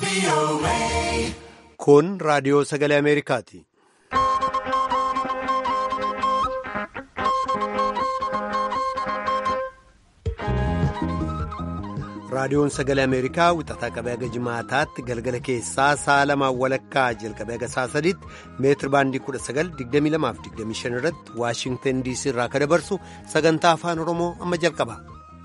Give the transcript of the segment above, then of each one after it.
Kun raadiyoo sagalee Ameerikaati. Raadiyoon sagalee Ameerikaa wixataa qabee haga jimaataatti galgala keessaa sa'a lamaan walakkaa jalqabee haga sa'a sadiitti meetiri baandii 1922-25 irratti Waashingtan DC irraa kan dabarsu sagantaa afaan Oromoo amma jalqaba.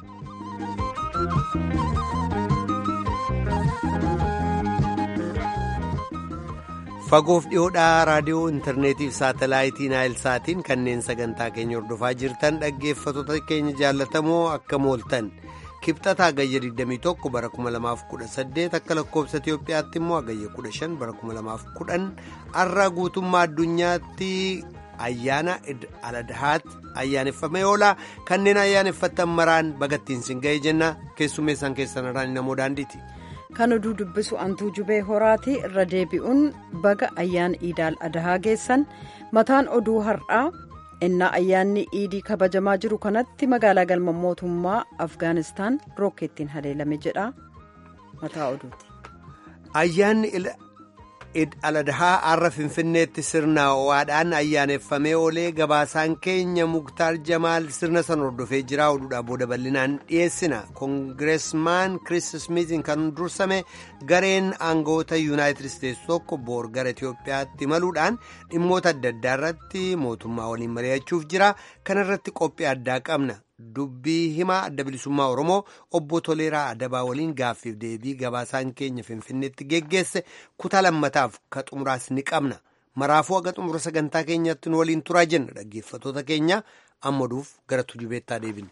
Fagoof dhiyoodhaa raadiyoo intarneetii fi saatalaayitii naayilsaatiin kanneen sagantaa keenya hordofaa jirtan dhaggeeffattoota keenya jaallatamoo akka mooltan. kibxataa agayya 21 bara 2018 akka lakkoobsa Itiyoophiyaatti immoo agayya 15 bara 2010 har'a guutummaa addunyaatti ayyaana aladahaatti ayyaaneffamee oola kanneen ayyaaneffattan maraan bagattiin sin ga'ee jenna keessummeessan keessan irraan namoo daandiiti. kan oduu dubbisu antuu jubee horaati irra deebi'uun baga ayyaana iidaal adahaa geessan mataan oduu har'aa. innaa ayyaanni iidii kabajamaa jiru kanatti magaalaa galma mootummaa afgaanistaan rookeettiin haleelame jedha mataa oduuti. ayyaanni aladahaa har'a finfinneetti sirna ho'aadhaan ayyaaneffamee oolee gabaasaan keenya muktaar jamaal sirna san hordofee jira oduudhaa booda bal'inaan dhiyeessina koongireesmaan kiriis smiitiin kan dursame gareen aangawoota yuunaayitid isteetsi tokko boor gara itiyoophiyaatti imaluudhaan dhimmoota adda addaa irratti mootummaa waliin mari'achuuf jira kana irratti qophii addaa qabna. dubbii himaa adda bilisummaa oromoo obbo toleeraa adabaa waliin gaaffiif deebii gabaasaan keenya finfinneetti geggeesse kutaa lammataaf ka xumuraas ni qabna maraafuu haga xumura sagantaa keenyatti nu waliin turaa jenna dhaggeeffattoota keenya ammaduuf gara tujubeettaa deebina.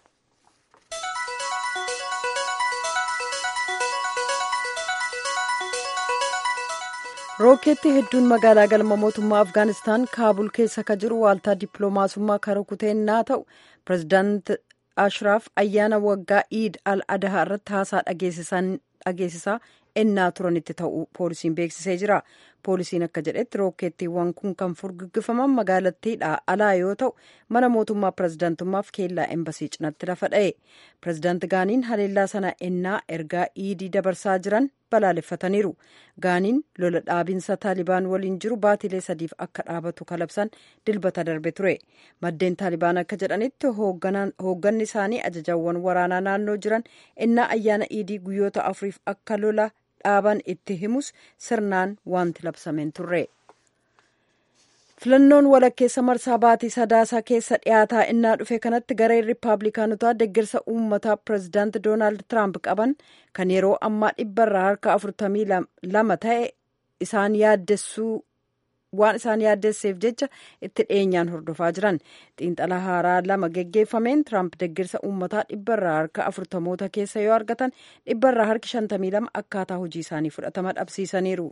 rookeetti hedduun magaalaa galma mootummaa afgaanistaan kaabul keessa ka jiru waaltaa dippiloomaasummaa kara kuteennaa ta'u pirezidaant ashraaf ayyaana waggaa iid al adahaa irratti haasaa dhageessisaa ennaa turanitti ta'u poolisiin beeksisee jira poolisiin akka jedhetti rookeettiiwwan kun kan furguggifaman magaalattiidha alaa yoo ta'u mana mootummaa pirezidaantummaaf keellaa embasii cinatti lafa dha'e pirezidaant gaaniin haleellaa sana ennaa ergaa iidii dabarsaa jiran balaaleffataniiru gaaniin lola dhaabinsa taalibaan waliin jiru baatilee sadiif akka dhaabatu kalabsan dilbata darbe ture maddeen taalibaan akka jedhanitti hoogganni isaanii ajajawwan waraanaa naannoo jiran ennaa ayyaana iidii guyyoota afuriif akka lola dhaaban itti himus sirnaan wanti labsameen turre. filannoon walakkeessa marsaa baatii sadaasaa keessa dhiyaataa innaa dhufe kanatti gareen riippaabilikaanotaa deeggarsa uummataa pirezidaant doonaald tiraamp qaban kan yeroo ammaa dhibbarraa harka afurtamii lama ta'e isaan yaaddessuu waan isaan yaaddesseef jecha itti dhiyeenyaan hordofaa jiran xiinxala haaraa lama geggeeffameen tiraamp deeggarsa uummataa dhibbarraa harka afurtamoota keessa yoo argatan dhibbarraa harki shantamii lama akkaataa hojii isaanii fudhatama dhabsiisaniiru.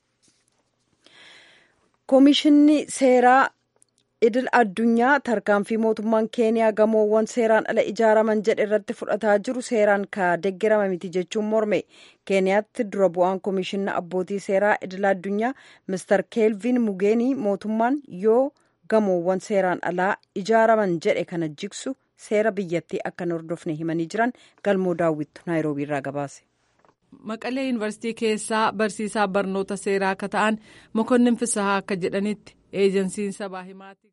koomishinni seeraa idil addunyaa tarkaanfii mootummaan keeniyaa gamoowwan seeraan ala ijaaraman jedhe irratti fudhataa jiru seeraan ka deeggarama miti jechuun morme keeniyaatti dura bu'aan koomishinna abbootii seeraa idil addunyaa mister keelvin mugeenii mootummaan yoo gamoowwan seeraan alaa ijaaraman jedhe kana jigsu seera biyyattii akka hin hordofne himanii jiran galmoo daawwittu naayiroobii irraa gabaase. maqalee yuunivarsiitii keessaa barsiisaa barnoota seeraa akka ta'an mokonnin fisahaa akka jedhanitti eejensiin sabaa himaati.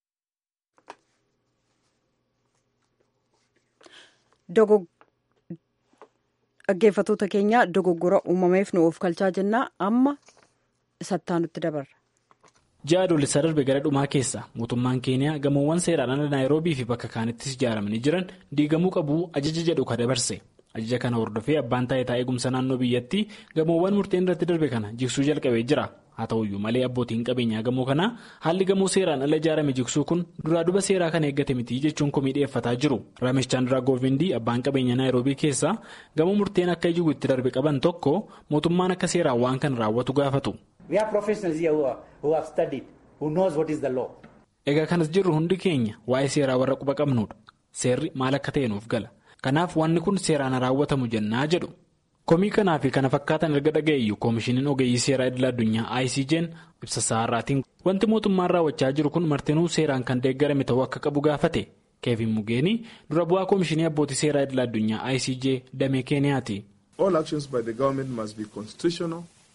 dhaggeeffatoota keenya dogoggora uumameef nu of kalchaa jennaa amma sattaanutti dabarra. ji'a adoolessaa darbe gara dhumaa keessa mootummaan keeniyaa gamoowwan seeraan ala naayiroobii fi bakka kaanittis ijaaramanii jiran diigamuu qabu ajaja jedhu ka dabarse. ajaja kana hordofee abbaan taayitaa eegumsa naannoo biyyattii gamoowwan murteen irratti darbe kana jigsuu jalqabee jira haa ta'uyyuu malee abbootiin qabeenyaa gamoo kanaa haalli gamoo seeraan ala ijaarame jigsuu kun duraa duba seeraa kana eeggate miti jechuun komii dhiyeeffataa jiru ramesh chaandiraa goovindii abbaan qabeenyaa naayiroobii keessaa gamoo murteen akka ijigu itti darbe qaban tokko mootummaan akka seeraan waan kana raawwatu gaafatu. egaa kanas jirru hundi keenya waa'ee seeraa warra quba qabnudha seerri maal akka ta'e nuuf gala. kanaaf wanni kun seeraan raawwatamu jennaa jedhu komii kanaa fi kana fakkaatan erga dhaga'eeyyu koomishiniin ogeeyyii seeraa idila addunyaa icj'n ibsa saarraatiin wanti mootummaan raawwachaa jiru kun martinuu seeraan kan deeggarame ta'uu akka qabu gaafate keevin mugeenii dura bu'aa koomishinii abbootii seeraa idila addunyaa icj damee keeniyaati. All actions by the government must be constitutional,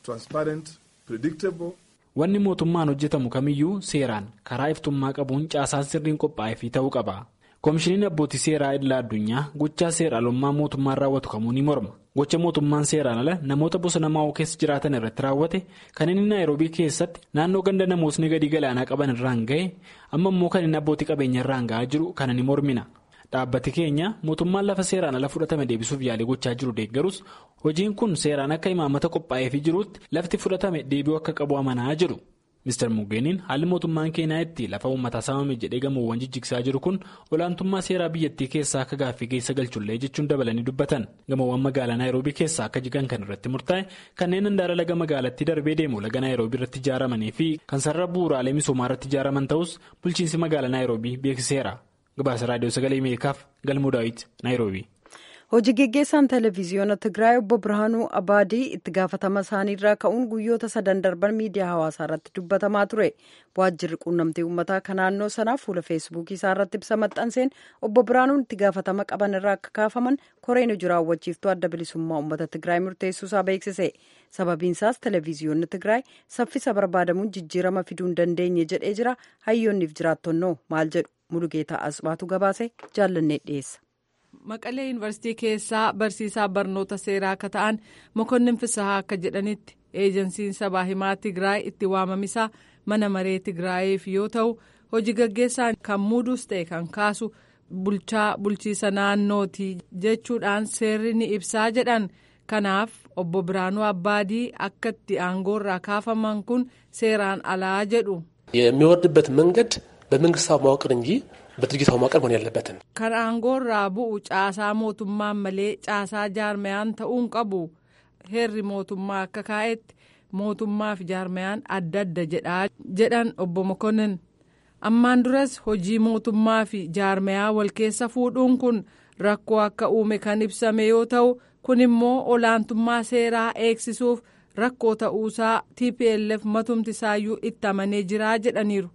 transparent, predictable. Wanni mootummaan hojjetamu kamiyyuu seeraan karaa iftummaa qabuun caasaan sirriin qophaa'ee fi ta'uu qaba. Koomishiniin abbootii seeraa idila addunyaa gochaa seeraalummaa mootummaan raawwatu kamuu ni morma. Gocha mootummaan seeraan ala namoota bosona maa'oo keessa jiraatan irratti raawwate kan inni naayiroobii keessatti naannoo ganda namootni gadi galaanaa qaban irraan ga'e amma immoo kan inni abbootii qabeenya irraan ga'aa jiru kana ni mormina. Dhaabbati keenya mootummaan lafa seeraan ala fudhatame deebisuuf yaalii gochaa jiru deeggarus hojiin kun seeraan akka imaammata qophaa'eefii jirutti lafti fudhatame deebi'uu akka qabu amanaa jiru. Mr. Mugeeniin haalli mootummaan keenyaa itti lafa uummataa saamame jedhee gamoowwan jijjigsaa jiru kun olaantummaa seeraa biyyattii keessaa akka gaaffii keessa galchullee jechuun dabalanii dubbatan gamoowwan magaalaa naayiroobii keessaa akka jigan kan irratti murtaa'e kanneen handaara laga magaalattii darbee deemu laga naayiroobii irratti ijaaramanii fi kan sarara bu'uuraalee misoomaa irratti ijaaraman ta'us bulchiinsi magaalaa naayiroobii beeksiseera. Gabaasa raadiyoo sagalee Ameerikaaf galmuu daawwiti naayiroobii. Hojii geggeessaan televezyiyoona Tigraay obbo Birhaanuu Abaadii itti gaafatama isaaniirraa ka'uun guyyoota sadan darban miidiyaa hawaasaa irratti dubbatamaa ture. Waajjirri quunnamtii uummataa kan naannoo sanaa fuula feesbuukii isaa irratti ibsa maxxanseen obbo Birhaanuun itti gaafatama qaban irraa akka kaafaman koreen hojii raawwachiiftuu adda bilisummaa uummata Tigraay murteessuu isaa beeksise. Sababiin isaas televezyiyoonni Tigraay saffisa barbaadamuun jijjiirama fiduu hin dandeenye jedhee jira. Hayyoonniif jiraattonnoo maal jedhu Mulugeetaa Asbaatu gabaase jaallannee dhiyeessa. Maqalee yuunivarsiitii keessaa barsiisaa barnoota seeraa akka ta'an mokonnin fisahaa akka jedhanitti eejensiin sabaa himaa Tigraay itti waamamisaa mana maree Tigraayiif yoo ta'u hojii gaggeessaan kan muuduus ta'e kan kaasu bulchaa bulchiisa naannootii jechuudhaan seerri ni ibsaa jedhan kanaaf obbo Biraanuu Abbaadii akka itti aangoorraa kaafaman kun seeraan alaa jedhu. የሚወርድበት መንገድ በመንግስታዊ መዋቅር እንጂ በድርጅታዊ መዋቅር መሆን ያለበትን kan aangoorraa bu'u caasaa mootummaan malee caasaa jaarmayaan ta'uun qabu heerri mootummaa akka kaa'etti mootummaa fi jaarmayaan adda adda jedhaa jedhan obbo Mokonnin ammaan duras hojii mootummaa fi jaarmayaa wal keessa fuudhuun kun rakkoo akka uume kan ibsame yoo ta'u kun immoo olaantummaa seeraa eegsisuuf rakkoo ta'uusaa TPLF matumti isaayyuu itti amanee jiraa jedhaniiru.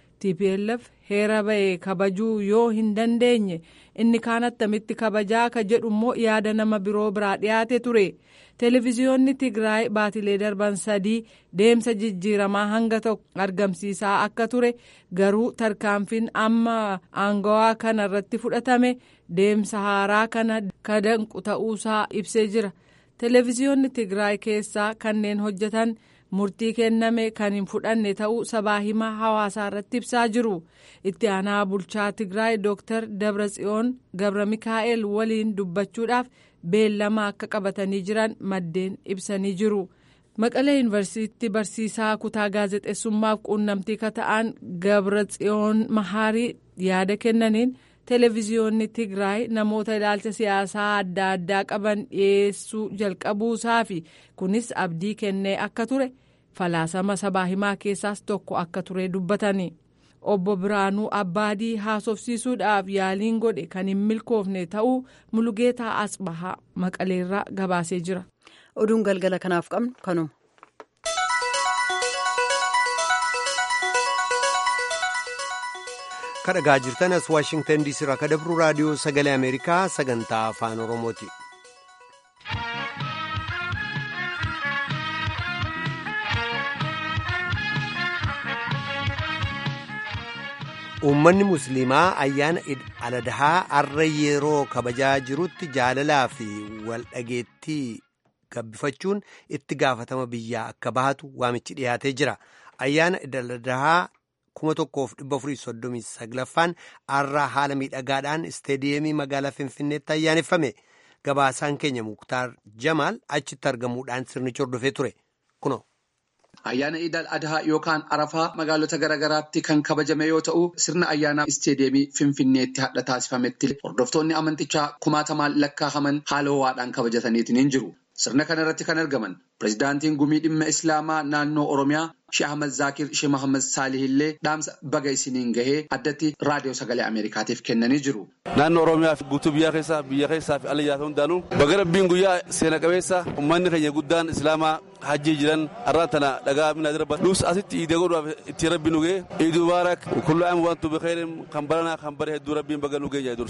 TPLF heera ba'e kabajuu yoo hin dandeenye inni kaan attamitti kabajaa ka jedhu immoo yaada nama biroo biraa dhiyaate ture televezyiyoonni Tigraay baatilee darban sadii deemsa jijjiiramaa hanga tokko argamsiisaa akka ture garuu tarkaanfiin amma aangawaa kana irratti fudhatame deemsa haaraa kana kadanqu ta'uusaa ibsee jira televezyiyoonni Tigraay keessaa kanneen hojjetan. murtii kenname kan hin fudhanne ta'uu sabaa himaa hawaasaa irratti ibsaa jiru itti aanaa bulchaa tigraay dooktar dabratsiyoon gabra mikaa'el waliin dubbachuudhaaf beellama akka qabatanii jiran maddeen ibsanii jiru maqalee yuunivarsiitii barsiisaa kutaa gaazexeessummaaf quunnamtii ka ta'an gabratsiyoon mahaarii yaada kennaniin televezyiyoonni tigraay namoota ilaalcha siyaasaa adda addaa qaban dhiyeessuu jalqabuusaa fi kunis abdii kennee akka ture falaasama sabaa himaa keessaas tokko akka ture dubbatani obbo biraanuu abbaadii haasofsiisuudhaaf yaaliin godhe kan hin milkoofne ta'uu mulugeetaa asbahaa maqaleerraa gabaasee jira. oduun galgala kanaaf qabnu kanuma. kadhagaa jirtan as waashingtan diisii irraa kadabru raadiyoo sagalee ameerikaa sagantaa afaan oromooti. uummanni musliimaa ayyaana aladahaa arra yeroo kabajaa jirutti jaalalaa fi waldhageettii gabbifachuun itti gaafatama biyyaa akka bahatu waamichi dhiyaatee jira ayyaana aladahaa kuma tokkoof dhibba afurii soddomii saglaffaan arraa haala miidhagaadhaan isteediyeemii magaalaa finfinneetti ayyaaneffame gabaasaan keenya muktaar jamaal achitti argamuudhaan sirnichi hordofee ture kuno. Ayyaana Iidal Adhaa yookaan Arafaa magaalota garaagaraatti kan kabajame yoo ta'u sirna ayyaana isteediyeemii Finfinneetti hadha taasifametti hordoftoonni amantichaa kumaatamaan lakkaa'aman haala ho'aadhaan kabajataniitiin hin jiru. Sirna kana irratti kan argaman pirezidaantiin gumii dhimma Islaamaa naannoo Oromiyaa Shee Ahmad Zaakir Shee Mohaammed Saalih illee dhaamsa baga isiniin gahee addatti raadiyoo sagalee Ameerikaatiif kennanii jiru. Naannoo Oromiyaa fi guutuu biyya keessaa biyya keessaa fi ala jiraatan hundaanuu baga rabbiin guyyaa seena qabeessa uummanni keenya guddaan Islaamaa hajjii jiran arraa tana dhagaa minaa darba dhus asitti iidee godhuudhaaf itti rabbi nu ga'e iiduu baarak kullu aam wantu bikheerin kan baranaa kan bare hedduu rabbiin baga nu ga'e durse.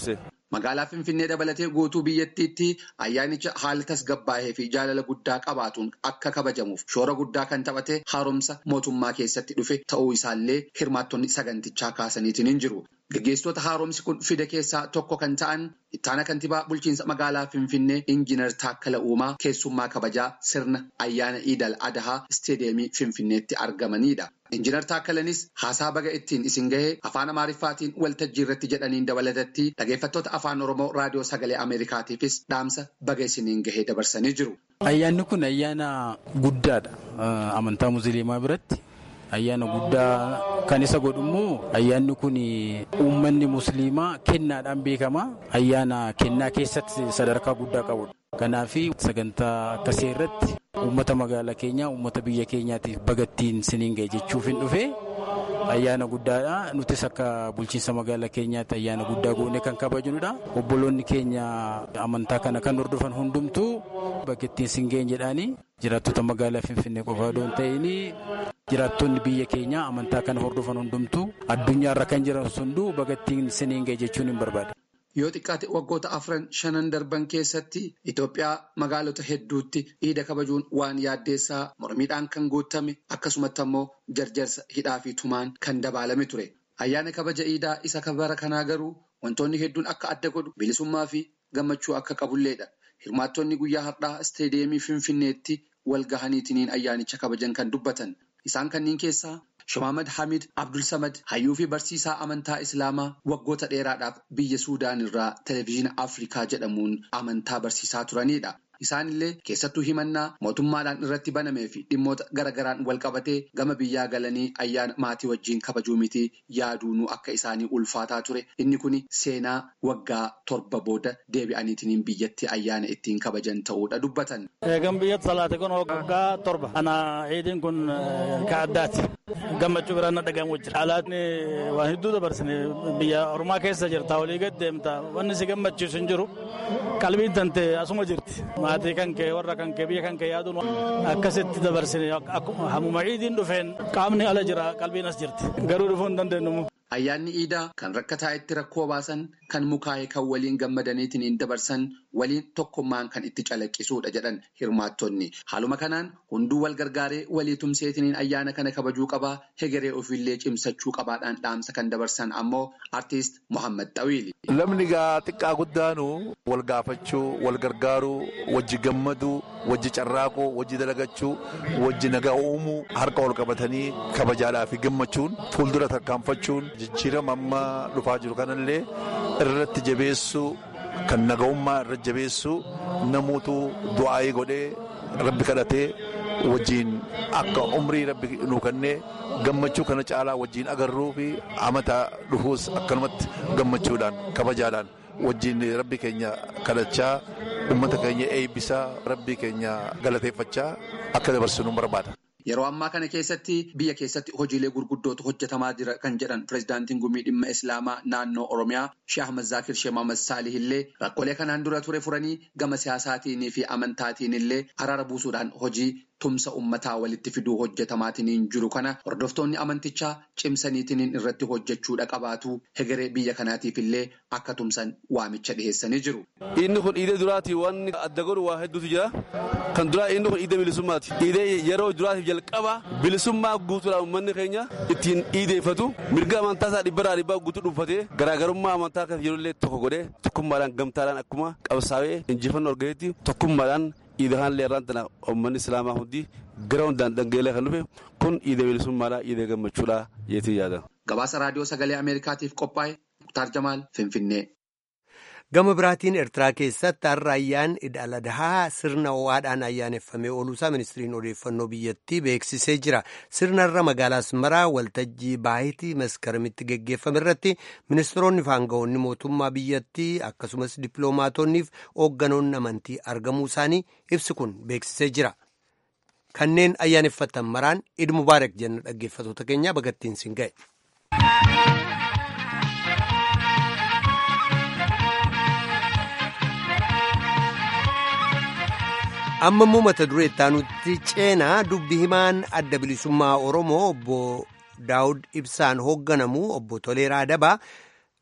Magaalaa Finfinnee dabalatee guutuu biyyattiitti ayyaanicha haala tasgabbaa'ee fi jaalala guddaa qabaatuun akka kabajamuuf shoora guddaa kan taphate haaromsa mootummaa keessatti dhufe ta'uu isaallee hirmaattonni sagantichaa kaasaniitiin hin jiru. Gaggeessitoota haaromsi kun fide keessaa tokko kan ta'an ittaana kantiibaa bulchiinsa magaalaa Finfinnee Injiinar Taakkala Uumaa keessummaa kabajaa sirna ayyaana Iidal Adahaa isteediyeemii Finfinneetti argamanidha. Injiinar Taakkalanis haasaa baga ittiin isin gahee afaan Amaariffaatiin waltajjii irratti jedhaniin dabalatatti dhaggeeffattoota afaan Oromoo raadiyoo sagalee Ameerikaatiifis dhaamsa baga isiniin gahee dabarsanii jiru. Ayyaanni kun ayyaana guddaadha. Amantaa Musliimaa biratti. Ayyaana guddaa kan isa godhu immoo ayyaanni kun uummanni musliimaa kennaadhaan beekama. Ayyaana kennaa keessatti sadarkaa guddaa qabudha. Kanaaf sagantaa akkasii irratti uummata magaalaa keenyaa uummata biyya keenyaatiif bagattiin siniin ga'e jechuuf hin dhufe ayyaana guddaadha. Nutis akka bulchiinsa magaalaa keenyaatti ayyaana guddaa goonee kan kabajnudha. Obboloonni keenya amantaa kana kan hordofan hundumtuu bagattiin sin ga'e jedhaanii jiraattota magaalaa Finfinnee qofaa osoo hin ta'in jiraattonni biyya keenyaa amantaa kana hordofan hundumtuu addunyaarra kan jiran hunduu bagattiin siniin ga'e jechuun hin barbaade. Yoo xiqqaate waggoota afran shanan darban keessatti Itoophiyaa magaalota hedduutti iida kabajuun waan yaaddeessaa mormiidhaan kan guutame akkasumatti ammoo jarjarsa hidhaa fi tumaan kan dabalame ture. Ayyaana kabaja iidaa isa kabara kanaa garuu wantoonni hedduun akka adda godhu bilisummaa fi gammachuu akka qabulleedha. Hirmaattonni guyyaa har'aa isteediyeemii Finfinneetti wal gahaniitiin ayyaanicha kabajan kan dubbatan. Isaan kanneen keessaa Shamaamad Hamid Abdul Samad hayyuu fi barsiisaa amantaa Islaamaa waggoota dheeraadhaaf biyya Suudaan irraa televezyiina Afrikaa jedhamuun amantaa barsiisaa turanidha. Isaanillee keessattuu himannaa mootummaadhaan irratti banamee fi dhimmoota garaagaraan wal qabatee gama biyyaa galanii ayyaana maatii wajjin kabajuu miti yaaduunuu akka isaanii ulfaataa ture. Inni kun seenaa waggaa torba booda deebi'aniitiin biyyatti ayyaana ittiin kabajan ta'uudha dubbatan. Eegan biyyatti salaate kun waggaa torba. Ana ciidiin kun ka addaati. Gammachuu biraan na dhagahamu jira. Alaatni waan hedduu dabarsine biyya Oromaa keessa jirta walii gad deemta. Wanni si gammachiisu hin jiru. Qalbiin tante asuma jirti. Maatii kan kee warra kan kee biyya kan kee yaaduun akkasitti dabarsine hamuma ciidiin dhufeen qaamni ala jira qalbiin as jirti. Garuu dhufuu hin dandeenyu. Ayyaanni iidaa kan rakkataa itti rakkoo baasan kan mukaa'e kan waliin gammadaniitiin dabarsan waliin tokkummaan kan itti calaqqisuudha jedhan hirmaattonni. Haaluma kanaan hunduu wal gargaaree walii tumseetiin ayyaana kana kabajuu qabaa hegeree ofiillee cimsachuu qabaadhaan dhaamsa kan dabarsan ammoo artiist Mohaammed Xawiili. Lamni gaa xiqqaa guddaanu wal gaafachuu, wal gargaaruu, wajji gammaduu, wajji carraaquu, wajji dalagachuu, wajji nagaa uumuu, harka wal qabatanii kabajaadhaa fi gammachuun fuuldura tarkaanfachuun jijjiirama amma dhufaa jiru kanallee irratti jabeessuu kan naga'ummaa irratti jabeessuu namuutu du'aayii godhee rabbi kadhatee wajjiin akka umrii rabbi nu kennee gammachuu kana caalaa wajjiin agarruu fi amata dhufuus akkanumatti gammachuudhaan kabajaadhaan wajjiin rabbi keenya kadhachaa ummata keenya eebbisaa rabbi keenya galateeffachaa akka dabarsinu barbaada. Yeroo ammaa kana keessatti biyya keessatti hojiilee gurguddootu hojjetamaa jira kan jedhan pirezidaantiin gumii dhimma islaamaa naannoo oromiyaa Sheeh Ahmad Zaakir Sheeh Mohaammed Saalih illee rakkoolee kanaan dura ture furanii gama siyaasaatiin fi amantaatiin illee araara buusuudhaan hojii tumsa ummataa walitti fiduu hojjetamaatiin jiru kana hordoftoonni amantichaa cimsaniitiin irratti hojjechuudha qabaatu hegeree biyya kanaatiif illee akka tumsan waamicha dhiheessanii jiru. Inni kun iidee duraati wanni adda godhu waa hedduutu jira. Kan duraa inni kun iidee bilisummaati. Iidee yeroo duraatiif jalqaba bilisummaa guutuudhaan uummanni keenya ittiin iideeffatu mirga amantaa isaa dhibbaraa dhibbaa guutuu dhuunfatee garaagarummaa amantaa kan jirullee tokko godhee tokkummaadhaan gamtaadhaan akkuma qabsaa'ee injifannoo argatetti tokkummaadhaan iidahaan leerraan tana uummanni islaamaa hundi gara hundaan dhangeelee kan dhufe kun iidee bilisummaadhaa iidee gammachuudhaa yeetii yaada. Gabaasa raadiyoo sagalee Ameerikaatiif qophaa'e Muktaar Jamaal Finfinnee. Gama biraatiin Eertiraa keessatti har'a ayyaan ida'aladahaa sirna ho'aadhaan ayyaaneffamee ooluusaa ministiriin odeeffannoo biyyattii beeksisee jira. Sirnarra magaalaa Asmaraa waltajjii baayitii maskaramitti geggeeffame irratti ministeeronni fi aangawoonni mootummaa biyyattii akkasumas dippiloomaatonni fi hoogganoonni amantii argamuu isaanii ibsi kun beeksisee jira. Kanneen ayyaaneffatan maraan Eid Mubaarak jenna dhaggeeffatoota keenyaa bagattiin siin ga'e. amma immoo mata duree ittaanutti ceenaa dubbi himaan adda bilisummaa oromoo obbo daawud ibsaan hoogganamu obbo toleeraa dabaa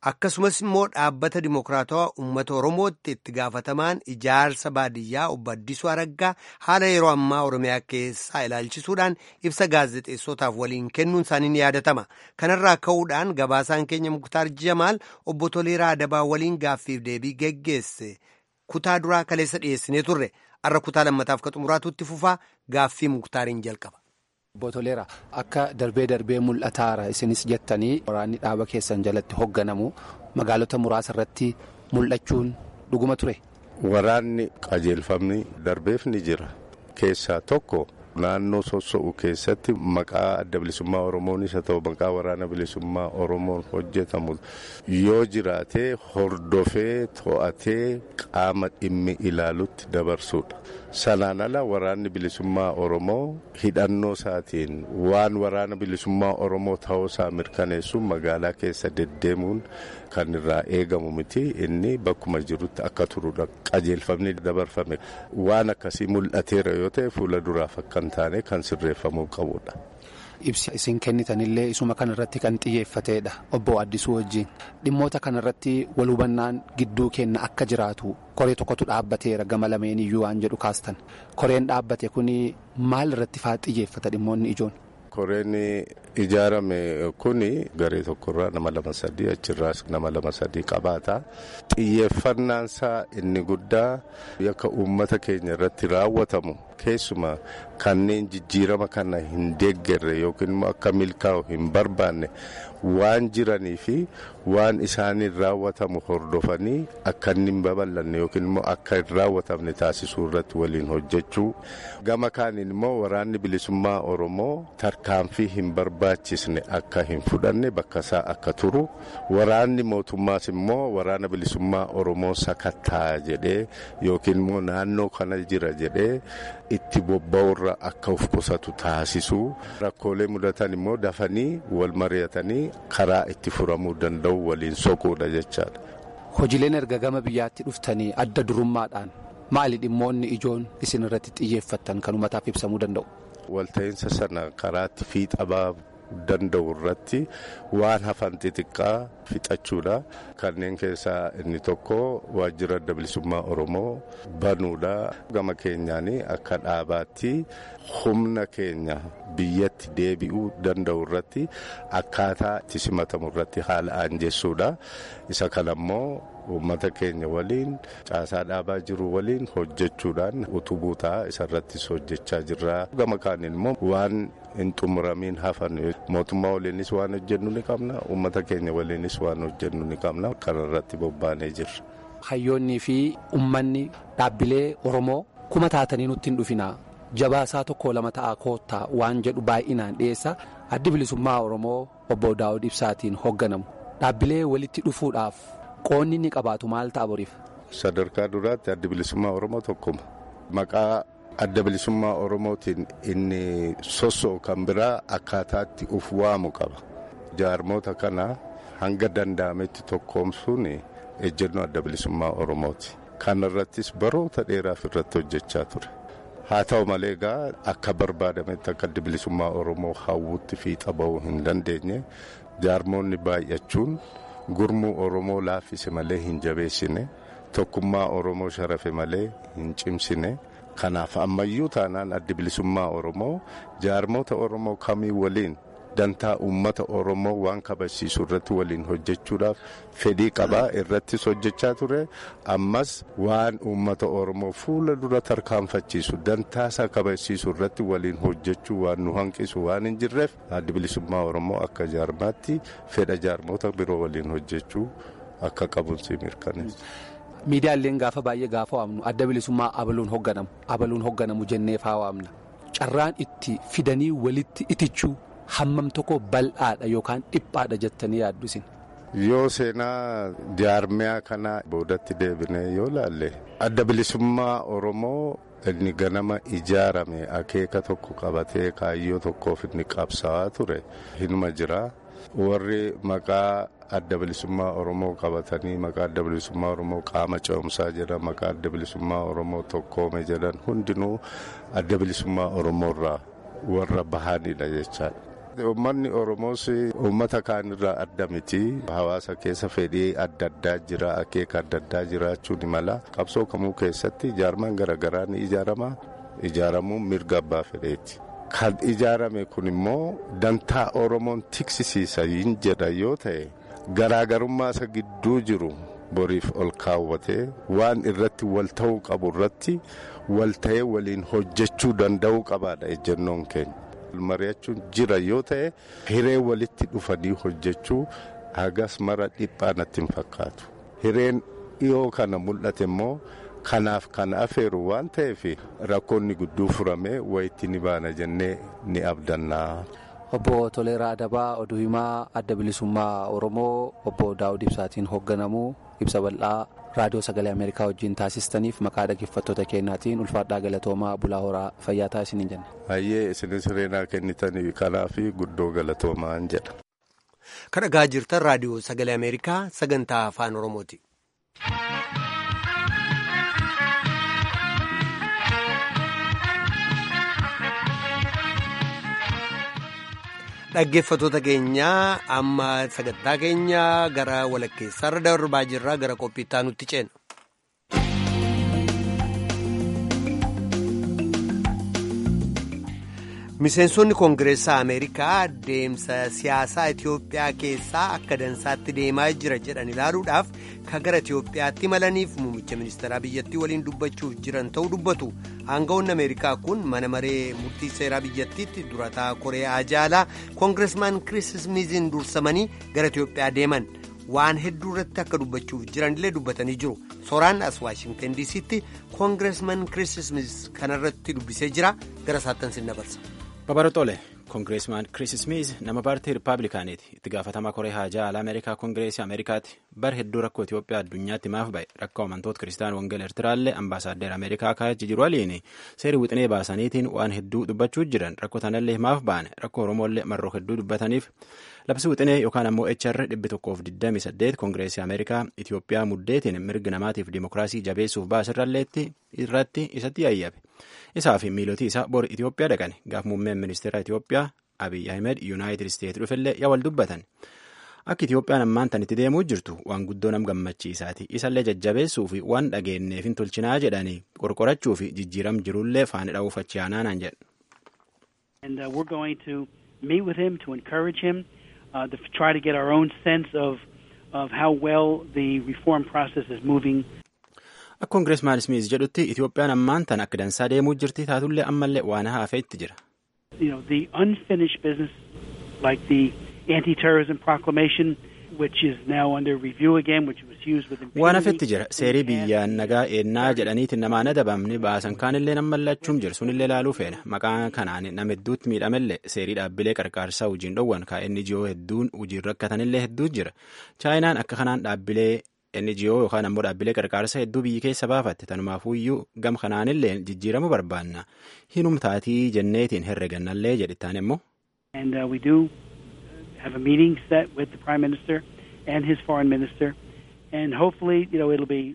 akkasumas immoo dhaabbata dimokiraatawaa uummata oromootti itti gaafatamaan ijaarsa baadiyyaa obbo Addisuu Araggaa haala yeroo ammaa oromiyaa keessaa ilaalchisuudhaan ibsa gaazexeessotaaf waliin kennuun isaanii ni yaadatama kanarraa ka'uudhaan gabaasaan keenya muktaar jamaal obbo Toleeraa Adabaa waliin gaaffiif deebii geggeesse kutaa duraa kaleessa dhiyeessinee turre har'a kutaa lammataaf ka xumuraatutti fufaa gaaffii muktaariin jalqaba. Obbo Toleera akka darbee darbee mul'ataara isinis jettanii waraanni dhaaba keessan jalatti hoogganamu magaalota muraasa irratti mul'achuun dhuguma ture. Waraanni qajeelfamni darbeef ni jira keessaa tokko naannoo soso'u keessatti maqaa adda bilisummaa oromoonis haa ta'u maqaa waraana bilisummaa oromoon hojjetamu yoo jiraatee hordofee to'atee qaama dhimmi ilaalutti dabarsuudha. sanaan ala waraanni bilisummaa oromoo hidhannoo isaatiin waan waraana bilisummaa oromoo ta'uusaa mirkaneessuun magaalaa keessa deddeemuun kan irraa eegamu miti inni bakkuma jirutti akka turudha qajeelfamni dabarfame waan akkasii mul'ateera yoo ta'e fuula duraaf akka hin taane kan sirreeffamuu qabudha. Ibsi isin kennitanillee isuma kanarratti kan xiyyeeffateedha obbo Addisuu wajjin dhimmoota kanarratti wal hubannaan gidduu keenna akka jiraatu koree tokkotu dhaabbateera gama lameen iyyuu waan jedhu kaastan koreen dhaabbate kun maal irratti faa xiyyeeffata dhimmoonni ijoon. Koreen ijaarame kun garee tokkorraa nama lama sadii achirraas nama lama sadii qabaata. Xiyyeeffannaansaa inni guddaa yakka uummata keenya irratti raawwatamu keessumaa kanneen jijjiirama kana hin deeggarre yookiin immoo akka milkaa'u hin barbaanne waan jiranii fi waan isaaniin raawwatamu hordofanii akka inni hin babal'anne yookiin immoo akka hin raawwatamne taasisuu irratti waliin hojjechuu gama kaaniin immoo waraanni bilisummaa oromoo tarkaanfii hin barbaachisne akka hin fudhanne bakka isaa akka turu waraanni mootummaas immoo waraana bilisummaa oromoo sakattaa jedhee yookiin immoo naannoo kana jira jedhee itti bobba'urra akka of qusatu taasisuu rakkoolee mudatan immoo dafanii wal mari'atanii karaa itti furamuu danda'u waliin soquudha jechaadha. Hojiileen erga gama biyyaatti dhuftanii adda durummaadhaan maali dhimmoonni ijoon isin irratti xiyyeeffattan kan uummataaf ibsamuu danda'u? Walta'iinsa sana karaatti fiixa baafuu danda'u irratti waan hafan xixiqqaa fixachuudha. Kanneen keessaa inni tokko waajjira adda bilisummaa Oromoo banuudha. Gama keenyaan akka dhaabaatti humna keenya biyyatti deebi'uu danda'u irratti akkaataa itti simatamu irratti haala aanjessuudha. Isa kanammoo uummata keenya waliin caasaa dhaabaa jiru waliin hojjechuudhaan utubuu ta'a isarrattis hojjechaa jirra. Gama kaaniin immoo waan hin xumuramiin hafan mootummaa waliinis waan hojjennu ni qabna uummata keenya waliinis waan hojjennu ni qabna kanarratti bobbaanee jirra. Hayyoonnii fi uummanni dhaabbilee Oromoo kuma taatanii nutti hin dhufina jabaasaa tokko lama ta'a koottaa waan jedhu baay'inaan dhiyeessa addi bilisummaa Oromoo obbo Daawud Ibsaatiin hoogganamu dhaabbilee walitti dhufuudhaaf qoonni inni qabaatu maal ta'a boriif. Sadarkaa duraatti addi bilisummaa Oromoo tokkuma maqaa. adda bilisummaa oromootiin inni soso'u kan biraa akkaataatti uf waamu qaba jaarmoota kana hanga danda'ametti tokkoomsuun ejjennoo adda bilisummaa oromooti kana irrattis baroota dheeraaf irratti hojjechaa ture haa ta'u malee egaa akka barbaadametti akka adda bilisummaa oromoo hawwutti fiixa ba'uu hin dandeenye jaarmoonni baay'achuun gurmuu oromoo laaffise malee hin jabeessine tokkummaa oromoo sharafe malee hin cimsine. Kanaaf ammayyuu taanaan addi bilisummaa Oromoo jaarmoota Oromoo kamii waliin dantaa uummata Oromoo waan kabachiisu irratti waliin hojjechuudhaaf fedhii qabaa irrattis hojjechaa ture ammas waan uummata Oromoo fuula dura tarkaanfachiisu dantaasaa kabachiisu irratti waliin hojjechuu waan nu hanqisu waan hin jirreef addi bilisummaa Oromoo akka jaarmaatti fedha jaarmoota biroo waliin hojjechuu akka qabuunsi mirkaneessa. miidiyaaleen gaafa baay'ee gaafa waamnu adda bilisummaa abaluun hoogganamu abaluun hoogganamu jennee faa waamna carraan itti fidanii walitti itichuu hammam tokko bal'aadha yookaan dhiphaadha jettanii yaaddu isin. yoo seenaa jaarmiyaa kana boodatti deebine yoo laalle adda bilisummaa oromoo inni ganama ijaarame akeeka tokko qabatee kaayyoo tokkoof inni qabsaa'aa ture hinuma jira warri maqaa. adda bilisummaa oromoo qabatanii maqaa adda bilisummaa oromoo qaama ce'umsaa jedhan maqaa adda bilisummaa oromoo tokkoome jedhan hundinuu adda bilisummaa oromoo irraa warra bahanidha jechaadha. Uummanni Oromoos uummata kaanirraa adda miti. Hawaasa keessa fedhii adda addaa jira, akeeka adda addaa jiraachuu ni mala. Qabsoo kamuu keessatti ijaarman garaagaraa ni ijaarama. Ijaaramuun mirga abbaa fedheeti. Kan ijaarame kun immoo dantaa Oromoon tiksisiisa hin jedha yoo ta'e garaagarummaa isa gidduu jiru boriif ol kaawwatee waan irratti wal ta'uu qabu irratti wal ta'ee waliin hojjechuu danda'uu qabaadha ejjennoon keenya. mari'achuun jira yoo ta'e hiree walitti dhufanii hojjechuu hagas mara dhiphaa natti hin fakkaatu. Hireen dhiyoo kana mul'ate immoo kanaaf kan afeeru waan ta'eef rakkoonni gudduu furamee wayitti ni baana jennee ni abdannaa. Obbo Toleeraa Adabaa oduu himaa adda bilisummaa Oromoo obbo Daawud Ibsaatiin hoogganamu ibsa bal'aa raadiyoo sagalee Ameerikaa wajjin taasistaniif maqaa dhaggeeffattoota keenyaatiin ulfaadhaa galatoomaa bulaa horaa fayyaa taasisaniin jenna. Hayyee isinis hireenaa kennitanii kanaaf guddoo galatoomaan jedha. Kan dhagaa jirtan raadiyoo sagalee Ameerikaa sagantaa afaan Oromooti. Dhaggeeffattoota keenyaa amma sagantaa keenya gara walakkeessaarra darbaa jirra gara qophiittaa nutti ceena. Miseensonni Koongireessaa Ameerikaa deemsa siyaasaa Itoophiyaa keessaa akka dansaatti deemaa jira jedhan ilaaluudhaaf kan gara Itoophiyaatti imalaniif muummicha ministeeraa biyyattii waliin dubbachuuf jiran ta'uu dubbatu. Aangawoonni Ameerikaa kun mana maree murtii seeraa biyyattiitti durataa Koreyaa jaalaa Koongireesmaan Kiriis Smiiziin dursamanii gara Itoophiyaa deeman. Waan hedduu irratti akka dubbachuuf jiranillee dubbatanii jiru. Sooraan as Waashingtan DC'tti Koongireesmaan Kiriis Smiiz kanarratti dubbisee jira. Gara saattan sin dabarsa. Babarootole koongireesmaan Kiriis Smiiz nama paartii Rippaabilikaaniiti. Itti gaafatamaa koree haajaa alaa Ameerikaa koongireesii Ameerikaati. Bar hedduu rakkoo Itoophiyaa addunyaatti maaf ba'e rakkoo amantoota Kiristaan Wangel Eertiraallee ambaasaaddar Ameerikaa kaa'achi jiru waliin seerii wixinee baasaniitiin waan hedduu dubbachuu jiran rakkoo tanallee maaf ba'ane rakkoo Oromollee marroo hedduu dubbataniif labsi wixinee yookaan ammoo HR dhibbi tokkoof 28 koongireesii Ameerikaa Itoophiyaa muddeetiin mirga namaatiif dimokiraasii jabeessuuf baasirralleetti irratti isatti yayyabe. isaa fi miilotii isaa bor Itoophiyaa dhaqan gaaf muummeen ministeera Itoophiyaa Abiy Ahmed Yuunaayitid Isteetsi dhufellee yaa wal dubbatan. Akka Itoophiyaan ammaan tan itti deemuu jirtu waan guddoo nam gammachiisaati. Isallee jajjabeessuu fi waan dhageenneef hin tolchinaa jedhanii qorqorachuu fi jijjiiram jirullee faana dha'uuf achi aanaan jedhu. And uh, we're going to meet with him to encourage him, uh, to try to get our own sense of, of how well the reform process is moving. Akka koongireesmaan Smiiz jedhutti Itoophiyaan ammaan tan akka dansaa deemuu jirti taatullee ammallee waan hafee itti jira. You know, the unfinished business like the anti-terrorism proclamation which is now under review again which was used with Waan hafetti jira seerii biyyaan nagaa eennaa jedhaniitiin namaan adabamni baasan kaanillee nammallachuun jiru sunillee laaluu feena maqaa kanaan nama hedduutti miidhamellee seerii dhaabbilee qarqaarsaa hojiin dhowwan kaa'enni NGO hedduun hojiin rakkatanillee hedduu jira chaayinaan akka kanaan dhaabbilee NGO yookaan ammoo dhaabbilee qarqaarsa hedduu biyyi keessa baafatte tanumaafuyyuu gam kanaanillee jijjiiramu barbaanna hinumtaatii jenneetiin herregannallee jedhittaan immoo. And uh, we do have a meeting set with the Prime Minister and his foreign minister and hopefully you know it'll be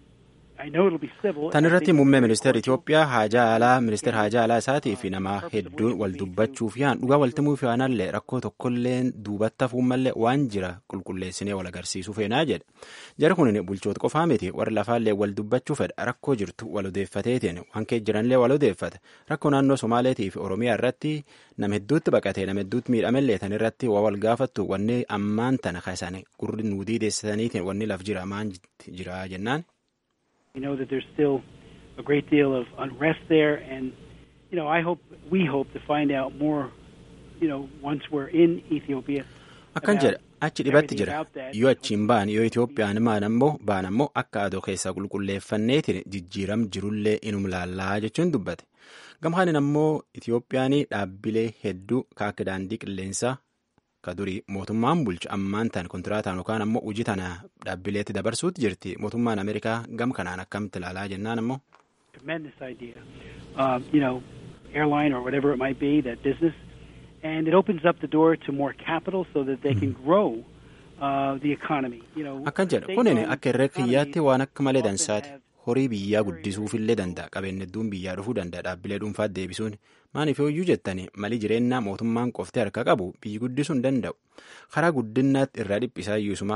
Tan irratti muummee ministeera Itoophiyaa haajaa alaa ministeera haajaa alaa isaatii fi nama hedduun wal dubbachuuf yaan dhugaa waltimuuf yaanallee rakkoo tokkollee duubatti hafuummallee waan jira qulqulleessinee wal agarsiisuu feenaa jedha. Jara kun bulchoota qofaa miti warra lafaallee wal dubbachuu fedha rakkoo jirtu wal odeeffateetiin waan kee jiranillee wal odeeffata rakkoo naannoo Somaaleetii fi Oromiyaa irratti nama hedduutti baqatee nama hedduutti miidhamellee tan irratti waa wal gaafattu wanni ammaan tana kaasane gurri nuudii deessisaniitiin wanni laf jira maan jira jennaan. We know that there's still a great deal of unrest there, and you know, I hope we hope to find out more. You know, once we're in Ethiopia. Akkan jedha achi dhibatti jira yoo achiin baan yoo Itoophiyaan maan ammoo baan ammoo akka adoo keessaa qulqulleeffanneetiin jijjiiram jirullee inum laallaa jechuun dubbate gamhaanin ammoo Itoophiyaan dhaabbilee hedduu kaakka daandii qilleensaa ka durii mootummaan bulchu ammaan tan kontiraataan yookaan ammoo hojii tana dhaabbileetti dabarsuutti jirti mootummaan Ameerikaa gam kanaan akkamitti ilaalaa jennaan ammoo. Tremendous idea. Um, you know, airline or whatever it might be, that business. And it opens up the door to more capital so that they can grow uh, the economy. You know, Akkan jedha kunin akka irra kiyyaatti waan akka malee dansaati. horii biyyaa guddisuufillee danda'a qabeenya hedduun biyyaa dhufuu danda'a dhaabbilee dhuunfaatti deebisuun maaliif hooyyuu jettanii malii jireenyaa mootummaan qofti harka qabu biyyi guddisuu hin danda'u karaa guddinaatti irraa dhiphisaa iyyuusuma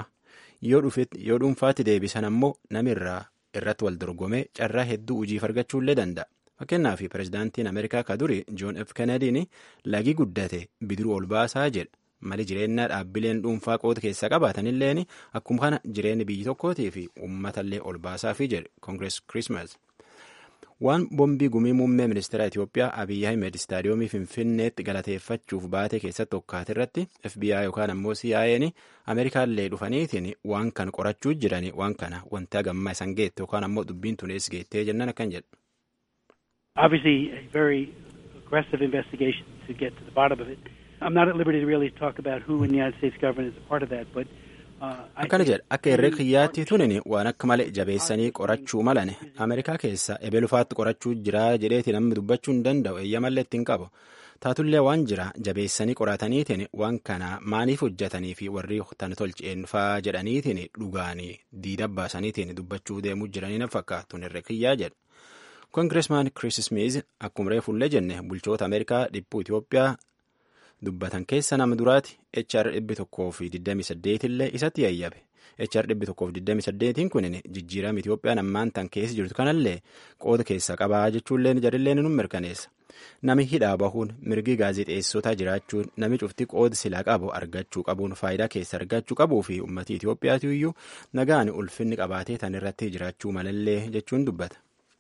yoo dhuunfaatti deebisan ammoo nami irraa irratti wal dorgomee carraa hedduu hojiif argachuullee danda'a. Fakkeenyaaf pirezidaantiin Ameerikaa ka duri Joon F. Kennediin lagi guddate bidiruu ol baasaa jedha. Mali jireenyaa dhaabbileen dhuunfaa qooda keessaa qabaatanilleen akkuma kana jireenyi biyyi tokkootii fi uummatallee ol baasaafi jedhe Koongirees Kirismas. Waan bombii gumii muummee ministeera Itoophiyaa Abiyyi Ahmed istaadiyoomii Finfinneetti galateeffachuuf baate keessatti tokkaate irratti FBI yookaan ammoo CIA'n Ameerikaallee dhufaniitiin waan kana qorachuu jiranii waan kana wanti hagammaa isan geette yookaan ammoo dubbiin tunees geettee jennan akkan jedha. Obviously, a very aggressive investigation to get to the bottom of it. I'm not at liberty to really talk about who in the United States government is a part of that, but akkana jedha akka herrega kiyyaatti tunin waan akka malee jabeessanii qorachuu malan ameerikaa keessa ebelufaatti qorachuu jira jedheeti namni dubbachuu hin danda'u eeyyamallee ittiin qabu taatullee waan jira jabeessanii qorataniitiin waan kana maaliif hojjetanii fi warri tan tolcheen faa jedhaniitiin dhugaanii diida baasaniitiin dubbachuu deemuu jiranii na fakkaatu herrega kiyyaa jedha. koongireesmaan Chris Smith akkuma reefullee jenne bulchoota Ameerikaa dhibbuu Itoophiyaa dubbatan keessa nama duraati HR dhibbi tokkoo fi 28 illee isatti yayyabe. HR dhibbi tokkoo fi 28 kunin jijjiirama Itoophiyaan ammaan tan keessa jirtu kanallee qooda keessaa qabaa jechuullee jarillee nu mirkaneessa. Nami hidhaa bahuun mirgi gaazexeessotaa jiraachuun nami cufti qooda silaa qabu argachuu qabuun faayidaa keessa argachuu qabuu fi uummatii Itoophiyaatu iyyuu nagaan ulfinni qabaatee tan irratti jiraachuu malallee jechuun dubbata.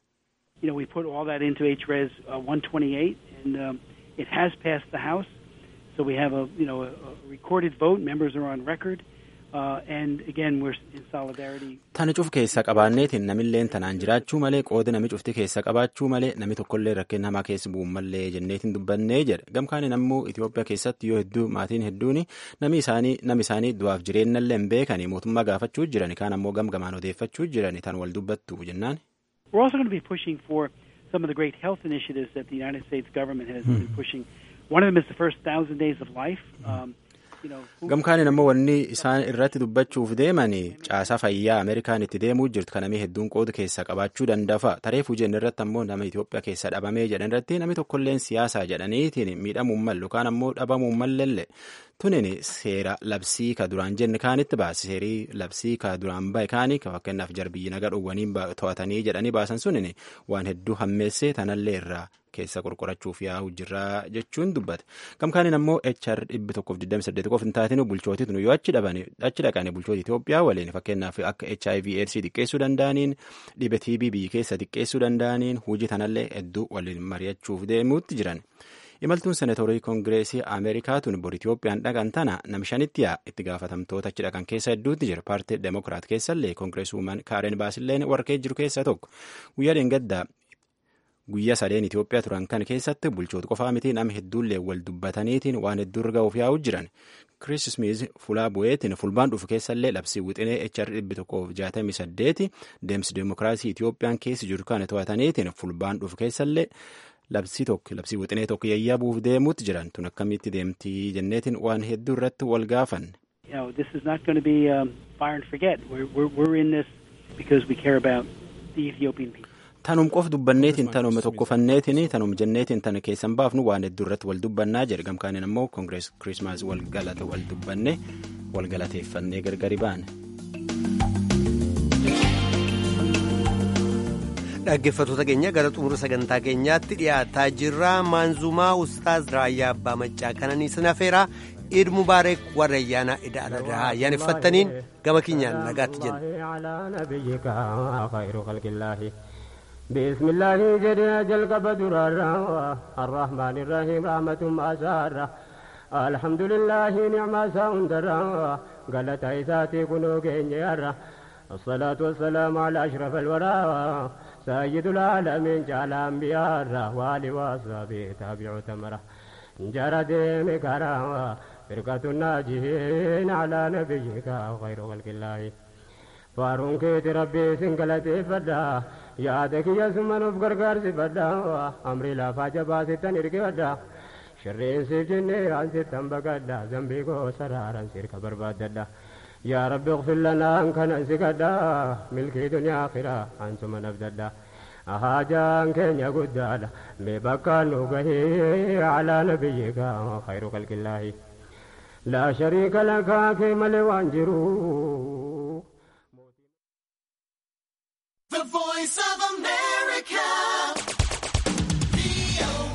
you know, we put all that into HRES uh, 128, and um, it has passed the House. So we have a, you know, a, a recorded vote. Members are on record. Uh, and again, we're in solidarity. Tana cuf keessa qabaanneetiin namilleen tanaan jiraachuu malee qooda nami cufti keessa qabaachuu malee nami tokkollee rakkina hamaa keessa bu'uun mallee jenneetiin dubbannee jedha. Gamkaaniin ammoo Itoophiyaa keessatti yoo hedduu maatiin hedduun nami isaanii nami isaanii du'aaf jireenyallee hin beekanii mootummaa gaafachuu jiran kaan ammoo gamgamaan odeeffachuu jiran tan wal dubbattu jennaan. We're also going to be pushing for some of the great health initiatives that the United States government has been pushing. One of them is the first thousand days of life. Um, gamkaaniin ammoo wanni isaan irratti dubbachuuf deemanii caasaa fayyaa ameerikaan itti deemuu jirtu kanamii hedduun qooda keessaa qabaachuu danda'a tareef hujeen irratti ammoo nama itoophiyaa keessa dhabamee jedhan irratti namni tokkolleen siyaasaa jedhaniitiin miidhamuun mallu yookaan ammoo dhabamuun mallelle tunin seera labsii ka duraan jenne kaanitti baase seerii labsii ka duraan bahe kaanii fakkeenyaaf jarbiyyi naga dhowwanii to'atanii jedhanii baasan sunin waan hedduu hammeessee tanallee irraa keessa qorqorachuuf yaa'u jirraa jechuun dubbata. Gamkaaniin ammoo HR dhibbi tokkoof 28 qofa hin taatinu bulchootii tunu yoo achi achi dhaqanii bulchoota Itoophiyaa waliin fakkeenyaaf akka HIV AIDS xiqqeessuu danda'aniin dhibe TB biyyi keessa xiqqeessuu danda'aniin hojii tanallee hedduu waliin mari'achuuf deemuutti jiran. Imaltuun seneetorii koongireesii Ameerikaa tun bor Itoophiyaan dhaqan tana namshanitti yaa itti gaafatamtoota achi dhaqan keessa hedduutti jira. Paartii Demokiraat keessallee koongireesuumaan Kaaren Baasilleen warqee jiru keessa tokko. Guyyaa dheengaddaa guyyaa sadeen Itoophiyaa turan kan keessatti bulchoota qofaa miti nama hedduullee wal dubbataniitiin waan hedduu irra ga'uuf yaa'u jiran. Chris Smith fulaa bu'eetiin fulbaan dhufu keessallee labsii wixinee HR dhibbi tokkoof jaatamii saddeeti deemsi deemokiraasii Itoophiyaan keessa jiru kana to'ataniitiin fulbaan dhufu keessallee labsii tokko labsii wixinee tokko yayyabuuf deemuutti jiran tun akkamitti deemtii jenneetiin waan hedduu irratti wal gaafanne. You know, this is not going to be um, fire and forget. We're, we're, we're in this because we care about the Ethiopian people. Tanum qof dubbanneetiin tanuma tokkofanneetiin tanum jenneetiin tana keessan baafnu waan hedduu irratti wal dubbannaa jedhe gamkaaniin ammoo koongirees kirismaas wal galata wal dubbanne wal galateeffannee gargari baane. dhaggeeffattoota keenya gara xumura sagantaa keenyaatti dhiyaataa jirra maanzumaa ustaaz raayyaa abbaa maccaa kananii sinafeera iid mubaareek warra ayyaana ida aladaa ayyaaneffattaniin gama keenyaan nagaatti jenna. بسم الله جريا جل بدرارا الرحمن الرحيم رحمة أسارا الحمد لله نعم ساندرا قالت عيساتي كنو كينيارا الصلاة والسلام على أشرف الورى سيد العالمين جعل أنبياء والي وصحبه تابع تمرة جرى ديم كرا فرقة الناجين على نبيك خير خلق الله فارون كيت ربي سنقلتي فدا yaada kiyya summanuuf gargaarsi fadha amri lafaa jabaa sittan hirkifadha shirreen siif jennee aan sittan baqadha zambii koo saraaran sirka barbaaddadha يا رب اغفر لنا أن كان سكدا ملكي دنيا آخرة أنتم نبددا أهاجان كن يقدادا مبكى نوغه على نبيك خير خلق الله لا شريك لك كما لوانجرو